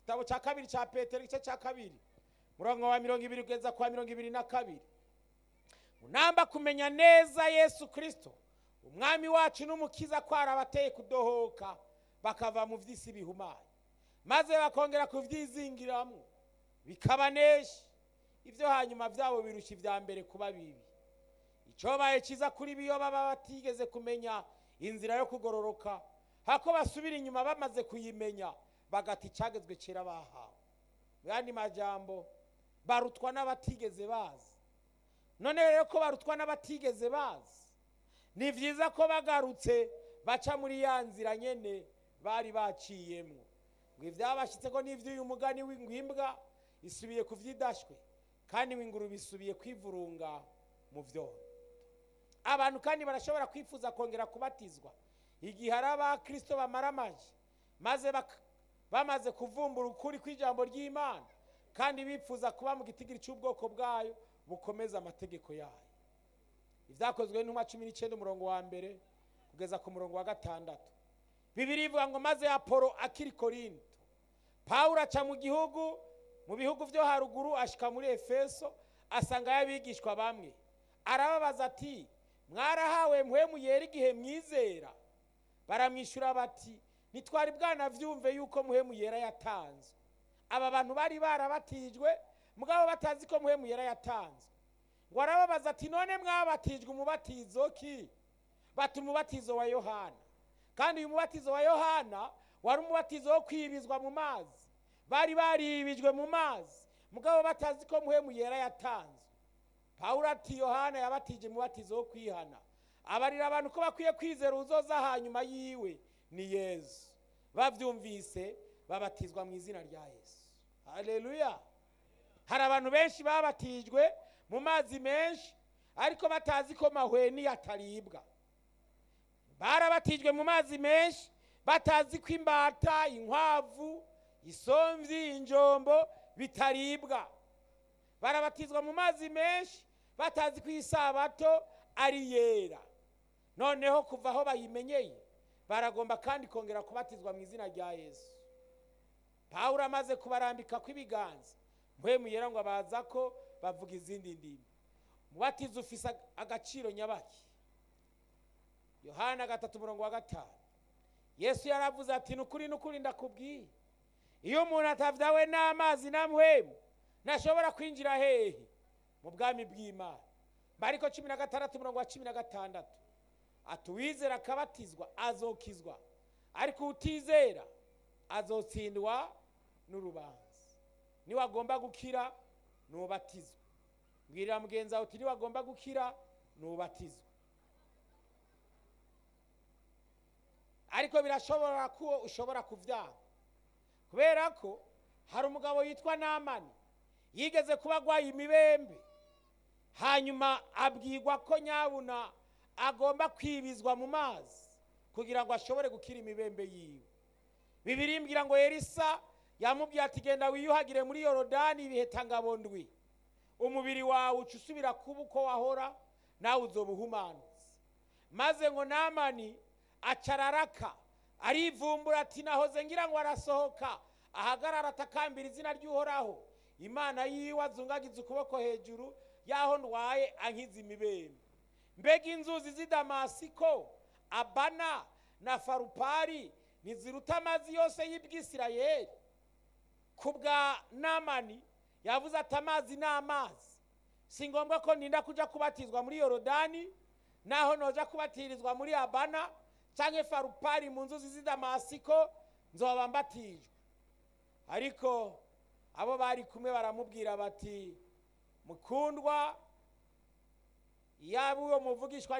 igitabo cya kabiri cya petero igice cya kabiri murongo wa mirongo ibiri kugeza kwa mirongo ibiri na kabiri munamba kumenya neza yesu kirisito umwami wacu n'umukiza ko arabateye kudohoka bakava mu by'isi bihumanye maze bakongera kubyizingiramo bikabanesha ibyo hanyuma byabo birushya ibya mbere kuba bibi icyobaye cyiza kuri biyo baba batigeze kumenya inzira yo kugororoka hako basubira inyuma bamaze kuyimenya bagata icyagezwe kera bahawe mu yandi majambo barutwa n'abatigeze bazi none rero ko barutwa n'abatigeze bazi ni byiza ko bagarutse baca muri ya nzira nyine bari baciyemo ngo ibyabashyitse ko n'iby'uyu mugani w'ingwimbwa isubiye ku byidashywe kandi w'ingurube isubiye kwivurunga mu byondo abantu kandi barashobora kwifuza kongera kubatizwa igihe ari abakirisito bamara amaji maze bamaze kuvumbura ukuri kw'ijambo ry'imana kandi bifuza kuba mu gitigiri cy'ubwoko bwayo bukomeza amategeko yayo ibyakozwe n'intumwa cumi n'icyenda umurongo wa mbere kugeza ku murongo wa gatandatu bibiri ivuga ngo maze apolo akiri korinto pawulo aca mu gihugu mu bihugu byo haruguru ashyika muri efeso asangayo abigishwa bamwe arababaza ati mwarahawe mpwemu yera igihe mwizera baramwishyura bati ntitwari bwanabyumve yuko muhemu yera yatanzwe aba bantu bari barabatijwe mugabo batazi ko muhemu yera yatanzwe ngo arababaza ati none mwabatijwe umubatizo ki bati umubatizo wa yohana kandi uyu mubatizo wa yohana wari umubatizo wo kwibizwa mu mazi bari baribijwe mu mazi mugabo batazi ko muhemu yera yatanzwe pawulo ati yohana yabatije umubatizo wo kwihana abarira abantu ko bakwiye kwizera uzoza hanyuma yiwe ni yesu babyumvise babatizwa mu izina rya yesu hareruya hari abantu benshi babatijwe mu mazi menshi ariko batazi ko mahweni ataribwa barabatijwe mu mazi menshi batazi ko imbata inkwavu isomvi injombo bitaribwa barabatizwa mu mazi menshi batazi ko isabato ari yera noneho kuva aho bayimenyeye baragomba kandi kongera kubatizwa mu izina rya yesu pawulo amaze kubarambika kw'ibiganza mpwemu yera ngo abaza ko bavuga izindi ndimi umubatizo ufise agaciro nyabaki yohana gatatu umurongo wa gatanu yesu yaravuze ati nukuri nukuri ndakubwiye iyo umuntu atavyawe n'amazi na mpwemu ntashobora kwinjira hehe mu bwami bw'imana mariko cumi na gatandatu umurongo wa cumi na gatandatu ati uwizera akabatizwa azokizwa ariko utizera azotsindwa n'urubanza niwagomba gukira nubatizwa mbwirira mugenzi wawe uti niwagomba gukira nubatizwa ariko birashobora ko ushobora kubyanga kubera ko hari umugabo yitwa namani yigeze kuba agwaye imibembe hanyuma abwirwa ko nyabuna agomba kwibizwa mu mazi kugira ngo ashobore gukira imibembe yiwe bibiri mbwira ngo yerisa yamubwiye ati genda wiyuhagire muri yorodani ibiheta ngabondwi umubiri wawe uca usubira kuba uko wahora nawe uzoba uhumanutse maze ngo namani acararaka arivumbura ati nahoze ngira ngo arasohoka ahagarara atakambira izina ry'uhoraho imana yiwe azungagiza ukuboko hejuru y'aho ndwaye ankiza imibembe mbega inzuzi z'i damasiko abana na farupari ntiziruta amazi yose y'ibwisirayeli ku bwa namani yavuze ati amazi ni amazi si ngombwa ko ninda kujya kubatizwa muri yorodani naho noja kubatirizwa muri abana cyangwa farupari mu nzuzi z'i damasiko nzoba mbatijwe ariko abo bari kumwe baramubwira bati mukundwa yaba uwo muvugishwa